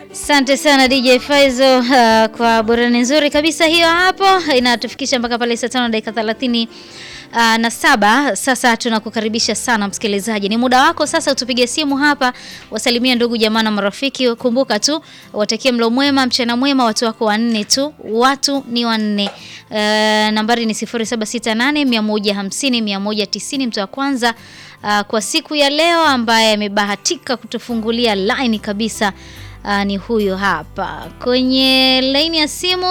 Asante sana DJ Faizo uh, kwa burani nzuri kabisa hiyo hapo, inatufikisha mpaka pale saa tano dakika thelathini uh, na saba. Sasa tunakukaribisha sana msikilizaji, ni muda wako sasa, utupige simu hapa, wasalimia ndugu jamaa na marafiki. Kumbuka tu watakie mlo mwema, mchana mwema, watu wako wanne tu, watu ni wanne. Uh, nambari ni 0768 150 190, mtu wa kwanza uh, kwa siku ya leo ambaye amebahatika kutufungulia line kabisa uh, ni huyo hapa kwenye laini ya simu.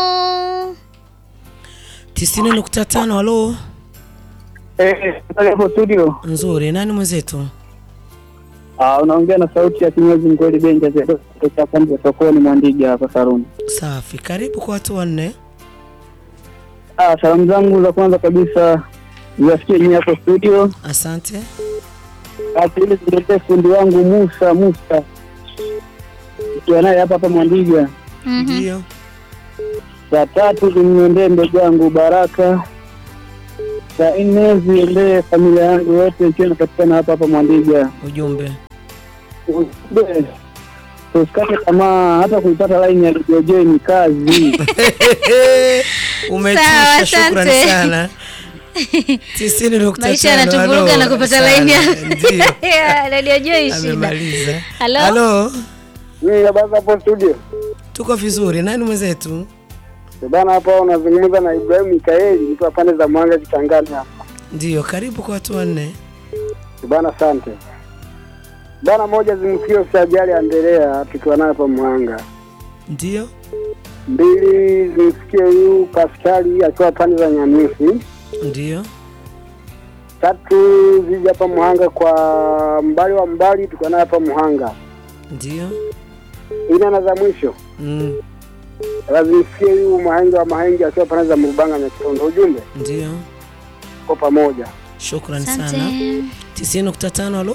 90.5 halo. Eh, hapo studio. Nzuri, nani mwenzetu? Ah, unaongea na sauti ya kinyozi mkweli Benja Zedo kutoka pande za sokoni Mwandiga hapa Saruni. Safi, karibu kwa watu wanne. Ah, salamu zangu za kwanza kabisa ziwafikie nyinyi hapo studio. Asante. Ah, pili ziletee fundi wangu Musa Musa. Ikiwa naye hapa hapa Mwandiga. Mhm. Ndio. Za tatu zimwendee ndugu yangu Baraka. Za nne ziendee familia yangu yote ikiwa inapatikana hapa hapa Mwandiga. Ujumbe. Ujumbe, Tusikate tamaa hata kuipata line ya DJ ni kazi. Umetisha, Sawa, shukrani asante. sana. 90.5 Maisha yanatuvuruga halo. na kupata Sana, laini ya Ndio. Ya, Radio Joy shida. Amemaliza. Halo? Halo. Mimi habari hapo studio. Tuko vizuri. Nani mwenzetu? Bana hapa unazungumza na Ibrahim Mikaeli nikiwa pande za Mwanga Kitangani hapa. Ndio, karibu kwa watu wanne. Bana asante. Bana moja zimsikie usajali Andrea tukiwa naye hapa Mwanga. Ndio. Mbili zimsikie huyu Paskali akiwa pande za Nyamisi. Ndio. Tatu zije hapa Mwanga kwa mbali wa mbali tukiwa naye hapa Mwanga. Ndio. Ina na za mwisho. Mm. Lazimsikie huyu Mahenge wa Mahenge akiwa pande za Mrubanga na Kitondo. Ujumbe Ndio. kwa pamoja. Shukrani Asante. sana. 90.5 halo.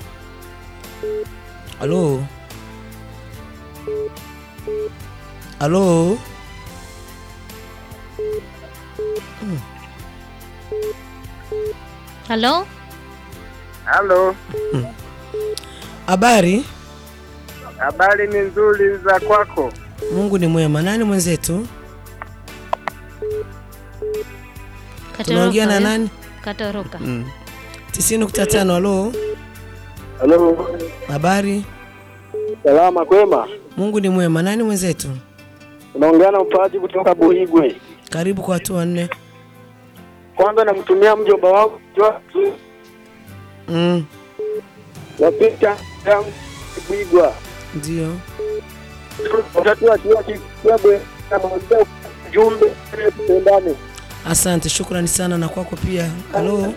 Halo. Halo. Halo? Halo. Habari? Habari ni nzuri za kwako. Mungu ni mwema. Nani mwenzetu? Tunaongea na Katoroka, eh? nani? Katoroka. Mm. 90.5 halo. Halo. Habari? Salama kwema. Mungu ni mwema. Nani mwenzetu? Unaongea na mpaji kutoka Buhigwe. Karibu kwa watu wanne. Kwanza namtumia mjomba wangu Joasu Mm. wa picha yangu Buhigwa. Ndio. Watatu akiwa kibwe na mwanzo jumbe tupendane. Asante, shukrani sana na kwako pia. Halo.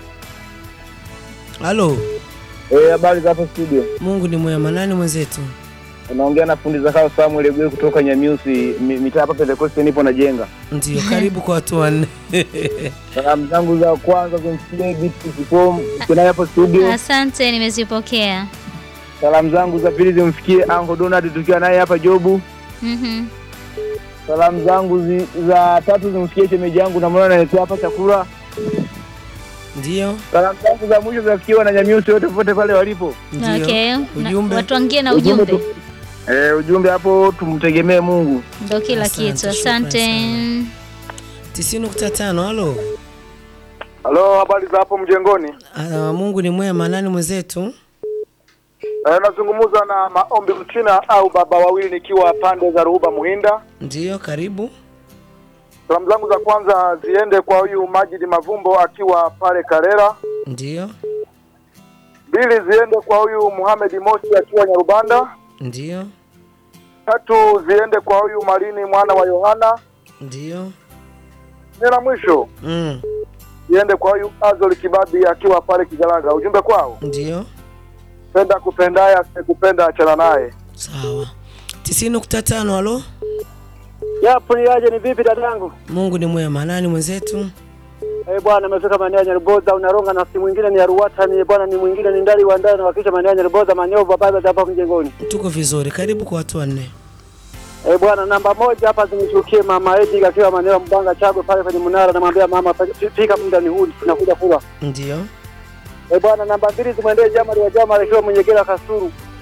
Halo. Eh, habari za hapo studio. Mungu ni mwema. Nani mwenzetu? Unaongea na fundi za kao Samuel Egwe kutoka Nyamiusi, mi- mitaa hapa Pentecost nipo najenga. Ndio, karibu kwa watu wanne. Salamu zangu za kwanza kumsikia Biti Sikom kinaye hapo studio. Asante, nimezipokea. Salamu zangu za pili zimfikie Uncle Donald tukiwa naye hapa Jobu. Mhm. Salamu zangu zi, za tatu zimfikie shemeji yangu na mwana analetea hapa chakula. Ndio. Salamu zangu za mwisho zafikiwa na Nyamiusi wote popote pale walipo. Ndio. Okay. Na- Ujumbe. Watuangie na Ujumbe ujumbe. tu- Eh, ujumbe hapo tumtegemee Mungu. Ndio kila Asante, kitu. shukrani Asante. sana. 90.5 halo. Halo, habari za hapo mjengoni? Ah, Mungu ni mwema. Nani mwenzetu? Eh, nazungumza na Maombi Mchina au baba wawili nikiwa pande za Ruhuba Muhinda. Ndio, karibu. Salamu zangu za kwanza ziende kwa huyu Majidi Mavumbo akiwa pale Karera. Ndio. Mbili ziende kwa huyu Muhamedi Mosi akiwa Nyarubanda. Ndio. Tatu ziende kwa huyu Malini mwana wa Yohana. Ndio. Nne na mwisho Mm. ziende kwa huyu Azoli Kibabi akiwa pale Kigalaga. Ujumbe kwao, Ndio. penda kupendaye, asikupenda achana naye. Sawa. 90.5 halo. Yapo ni aje, ni vipi dadangu? Mungu ni mwema. Nani mwenzetu? Eh bwana, amefika maeneo ya Nyarboza unaronga na si mwingine ni Aruwata ni bwana, ni mwingine ni ndali wa ndani na wakisha maeneo ya Nyarboza Manyovu baba hapa mjengoni. Tuko vizuri. Karibu kwa watu wanne. Eh bwana, namba moja hapa zimshukie mama Edi akiwa maeneo ya Mbanga Chagwe pale kwenye mnara, namwambia mama fika muda ni huu tunakuja kula. Ndio. Eh bwana, namba mbili zimwendee Jamali wa Jamali akiwa Mwenyekera Kasuru.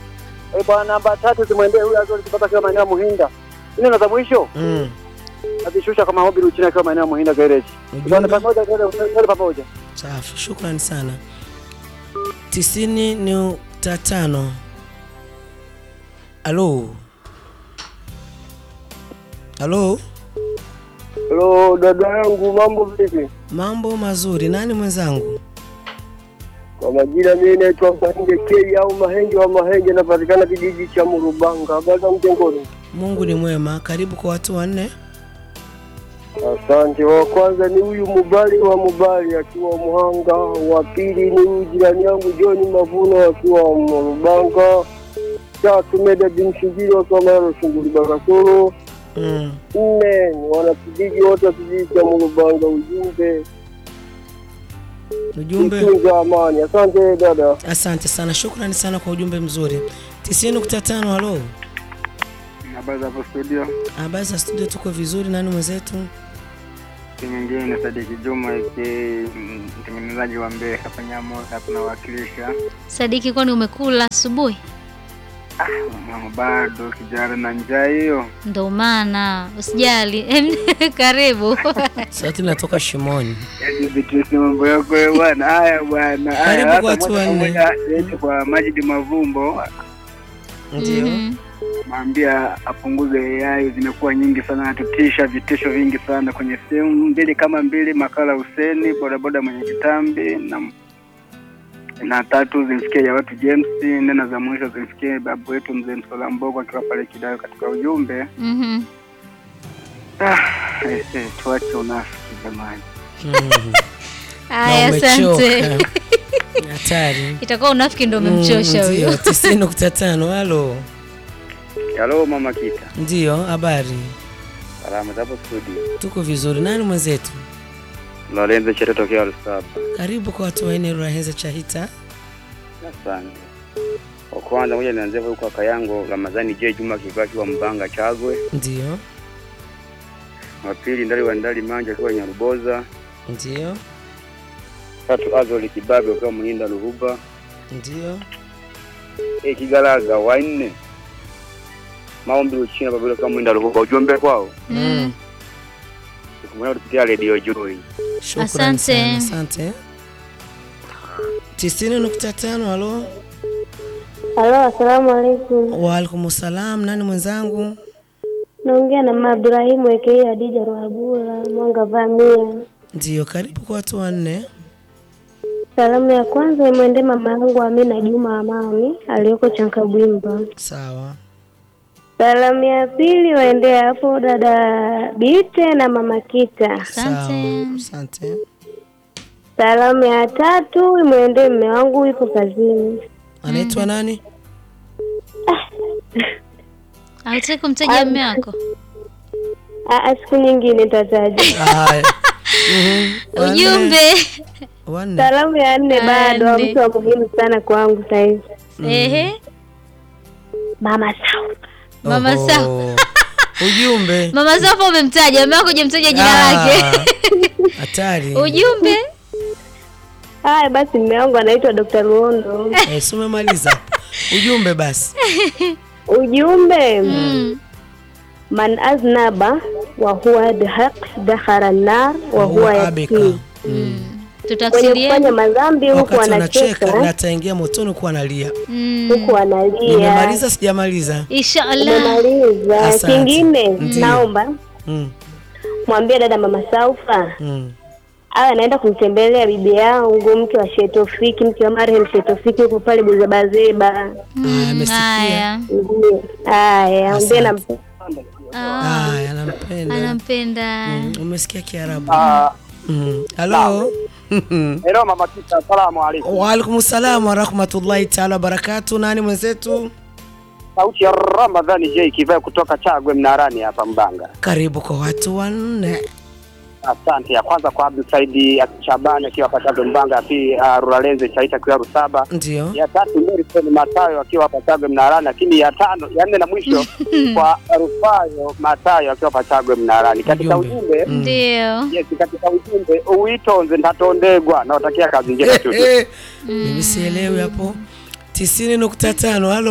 Eh, bwana namba tatu zimwendee huyu Azori Kibaba akiwa maeneo ya Muhinda. Nne na za mwisho Mm. nazishusha kwa Mahobi Ruchina akiwa maeneo ya Muhinda garage. Bwana Ujumbe pamoja twende twende pamoja. safi, shukrani sana. tisini nukta tano. Halo, halo, Hello dada yangu mambo vipi? mambo mazuri. Nani mwenzangu? Kwa majina mimi naitwa Mahenge K au Mahenge wa Mahenge napatikana kijiji cha Murubanga. Baza mtengoni. Mungu ni mwema. Karibu kwa watu wanne. Asante. Wa kwanza ni huyu Mubali wa Mubali akiwa Muhanga. Wa pili ni huyu jirani yangu John Mavuno akiwa Murubanga. Tatu Meda bin Shingiri wakiwa Mayaro Shingiri Bakasoro. Mm. Nne ni wanakijiji wote wa kijiji cha Murubanga. Ujumbe Ujumbe. tunza amani. Asante dada. Asante sana, shukrani sana kwa ujumbe mzuri. tisini nukta tano. Halo, Habari za hapo studio, habari za studio? Tuko vizuri. Nani mwenzetu? si mwingine ni Sadiki Juma aka mtengenezaji wa mbee hapa Nyamo, hapa nawakilisha. Sadiki, kwani umekula asubuhi? Mama bado kijana na njaa hiyo. Ndo maana usijali. Karibu. Sauti inatoka shimoni. Yaani Beatrice, mambo yako wewe bwana. Haya bwana, haya Karibu hata kwa watu moja kwa wanne. moja niende kwa Majidi Mavumbo, Ndio. Mhm. mwambia apunguze AI, zimekuwa nyingi sana, natutisha vitisho vingi sana kwenye simu mbili kama mbili. Makala Huseni bodaboda mwenye kitambi na na tatu zimfikie ya watu James, nena za mwisho zimfikie babu wetu mzee Msola Mbogo akiwa pale Kidayo katika ujumbe. Mhm. Ah, ese, tuache unafiki jamani. Mm. Haya, Na asante. umechoka. Hatari. Itakuwa unafiki ndo umemchosha Mm, huyo. Ndio, tisini nukta tano. Halo, Halo mama Kita, ndio, habari? salama zapo studio. Tuko vizuri. Nani mwenzetu? Lorenzo Chete tokea Lusaba. Karibu kwa watu wanne. Raheza Chahita. Asante. Kwa kwanza moja nianzie huko kaka yangu Ramadhani J Juma Kiva akiwa Mbanga Chagwe. Ndio, Wa pili Ndali wa Ndali Manja akiwa Nyaruboza. ndio, Tatu Azoli Kibabe akiwa Muhinda Luhuba. ndio. E Kigalaga wa nne. Maombi Uchina Babilo akiwa Muhinda Luhuba. Ujumbe kwao. Mm. Kumwona kupitia Radio Joy. Shukrani Asante. sana, asante. tisini nukta tano. Halo, Halo, asalamu alaikum. waalaikum salam. Nani mwenzangu? Naongea na mama Ibrahimu aka Hadija Ruhabura Mwanga Vamia. Ndio, karibu kwa watu wanne. Salamu ya kwanza imwende mama yangu Amina Juma Amani aliyoko Chankabwimba. Sawa. Salamu ya pili waende hapo dada Bite na mama Kita. Asante. Sawa. Asante. Salamu ya tatu imwende mme wangu yupo kazini. Anaitwa nani? Hautaki kumtaja mume wako? Aa, siku nyingine tataja. Haya. Mhm. Wanne. Ujumbe. Salamu Wanne. ya nne bado Ande. mtu wa muhimu sana kwangu saizi. Ehe. Mama Sau. Mama Oho. Sawa. Ujumbe. Mama Safa umemtaja, mume wako hujamtaja jina Ah, lake. Hatari. Ujumbe. Haya basi, mme wangu anaitwa Dr. Luondo. Eh, si umemaliza hapo. Ujumbe basi. Ujumbe Mm. man aznaba wa huwa bihaq dakhara nar wa huwa abeka. yakfi, Mm. mwenye Tutafsiria. kufanya madhambi huku Wakati anacheka na anacheka ataingia motoni kuwa analia. Mm. huku analia. Nimemaliza sijamaliza? Inshallah. Umemaliza. Asante. Kingine Ndiyo. naomba Mm. mwambie dada mama Saufa Mm. awe anaenda kumtembelea bibi yangu mke wa Shetofiki, mke wa marehemu Shetofiki huko pale Buzabazeba. Haya, Mm, amesikia. Haya. Ndiyo. Haya, ambie na Ah, Haya, anampenda. Anampenda. Mm, Umesikia Kiarabu? Ah, Mm. Halo. hello mama Kita, asalamu alaykum. Waalaikum salam wa rahmatullahi taala wabarakatu. Nani mwenzetu? Sauti ya Ramadhani J Kiva kutoka Chagwe Mnarani hapa Mbanga. Karibu kwa watu wanne. Asante. Ya kwanza kwa Abdul Saidi Shabani akiwa hapa Chagwe Mbanga, ya pili uh, Ruralenze Chaita akiwa Rusaba, Ndio. ya tatu Morrison Matayo akiwa hapa Chagwe Mnarani, lakini ya tano ya nne na mwisho kwa Rufayo Matayo akiwa hapa Chagwe Mnarani. Katika Ujumbe. ujumbe Mm. Ndio. yes, katika ujumbe uitonze ntatondegwa, nawatakia kazi njema tu. Eh, eh. Mimi sielewi hapo. tisini nukta tano. Halo.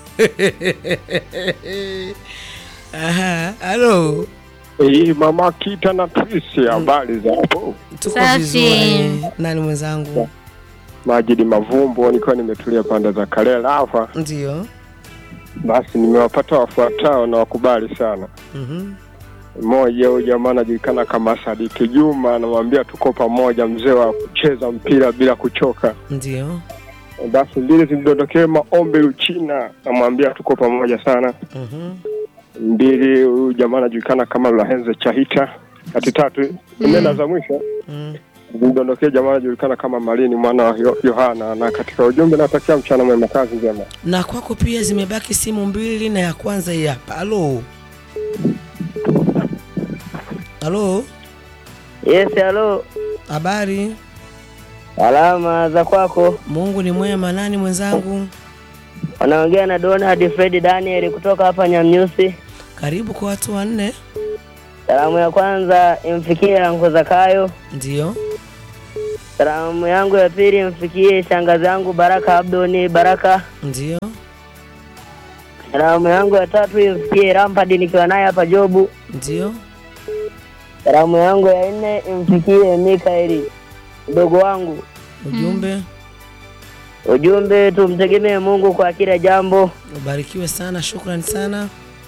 Aha, halo. Hii mama Kita na Trisi, habari za hapo? Tuko Safi. vizuri. Nani mwenzangu? Majidi Mavumbo, nilikuwa nimetulia pande za Kalela hapa. Ndio. Basi nimewapata wafuatao na wakubali sana. Mhm. Mmoja huyu jamaa anajulikana kama Sadiki Juma, anamwambia tuko pamoja, mzee wa kucheza mpira bila kuchoka. Ndio. Basi mbili zimdondokee Maombe Luchina, namwambia tuko pamoja sana. Mhm. Mbili huyu jamaa anajulikana kama Lahenze Chahita. Kati tatu nenda za mwisho Mm. zimdondokee jamaa anajulikana kama Malini mwana wa Yo- Yohana, na katika ujumbe natakia mchana mwema, kazi njema. Na kwako pia zimebaki simu mbili na ya kwanza hii hapa. Halo. Halo. Yes, halo. Habari? Alama za kwako. Mungu ni mwema. Nani mwenzangu? Wanaongea na Donald Fred Daniel kutoka hapa Nyamnyusi. Karibu kwa watu wanne. Salamu ya kwanza imfikie Anko Zakayo. Ndio. Salamu yangu ya pili imfikie shangazi yangu Baraka Abdoni Baraka. Ndio. Salamu yangu ya tatu imfikie Rampadi nikiwa naye hapa Jobu. Ndio. Salamu yangu ya nne imfikie Mikaeli mdogo wangu. Ujumbe. Ujumbe, tumtegemee Mungu kwa kila jambo. Ubarikiwe sana. Shukrani sana.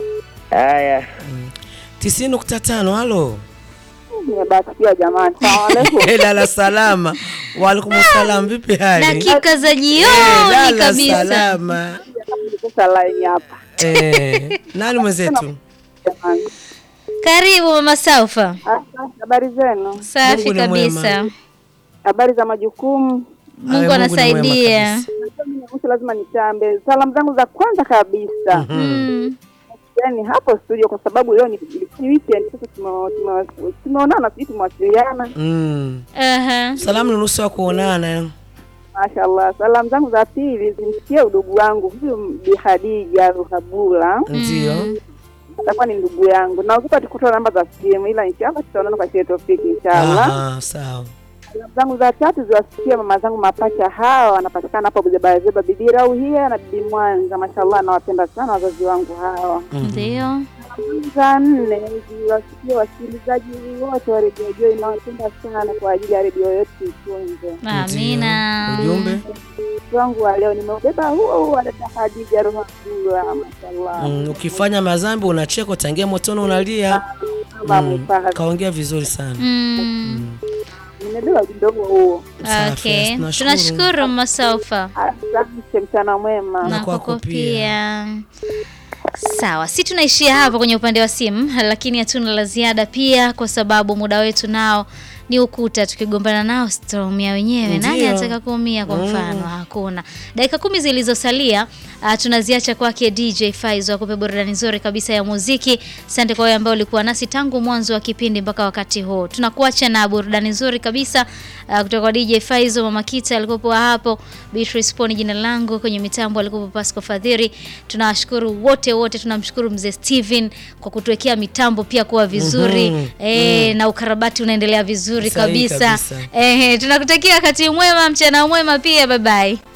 Haya, tisini nukta tano. Halo. Nimebarikiwa jamani. Salamu alaikum. Lala salama. Waalaikum salam. Vipi hali? dakika za Eh, jioni lala kabisa salama. Sasa line hapa Eh, nani mwenzetu? jamani. karibu mama saufa Asante, Habari zenu? safi Mungu ni mwema. kabisa Habari za majukumu? Awe, mungu Mungu ni anasaidia mwema Mwisho lazima nitambe salamu zangu za kwanza kabisa, Mm. yaani hapo studio, kwa sababu leo ni ni weekend. Sasa tume- tume- tumeonana, sijui tumewasiliana. Mm. Aha. Salamu ni nusu ya kuonana. Mashallah. Salamu zangu za pili zimsikie udugu wangu huyu Bi Khadija Ruhabula, Ndio. atakuwa ni ndugu yangu, na ukipata kutoa namba za simu, ila inshallah tutaonana kwa sherehe tofiki inshallah. Aha, sawa. Salamu zangu za tatu ziwasikie mama zangu mapacha hawa wanapatikana hapo Buzebazeba, bibi Rauhia na bibi Mwanza. Mashallah, nawapenda sana wazazi wangu hawa. ndio Za nne ziwasikie wasikilizaji wote wa redio Joy, nawapenda sana kwa ajili ya redio yetu itunze. amina Ujumbe. Mtu wangu wa leo nimeubeba huo huo wa dada Hadija Rohadula. Mashallah, Mm, ukifanya mazambi unacheka, utangia motoni unalia. mama Mm, mfahari, kaongea vizuri sana. Mm. nimebeba ujumbe huo huo. Safi, okay tunashukuru. tunashukuru mama saufa Asante, mchana mwema. Na na kwako kwako pia. pia sawa si tunaishia hapa kwenye upande wa simu lakini hatuna la ziada pia kwa sababu muda wetu nao ni ukuta tukigombana nao tutaumia wenyewe nani Ndio. anataka kuumia kwa mfano hakuna dakika kumi zilizosalia uh, tunaziacha kwake dj Faizo akupe burudani nzuri kabisa ya muziki asante kwa wewe ambao ulikuwa nasi tangu mwanzo wa kipindi mpaka wakati huu tunakuacha na burudani nzuri kabisa uh, kutoka kwa dj Faizo mama kita alikuwepo hapo Beatrice Poni jina langu kwenye mitambo alikuwepo Pasco Fadhiri tunawashukuru wote wote tunamshukuru mzee Steven kwa kutuwekea mitambo pia kuwa vizuri Mhm. eh, na ukarabati unaendelea vizuri Sahihi kabisa, kabisa. Eh, tunakutakia wakati mwema mchana mwema pia bye bye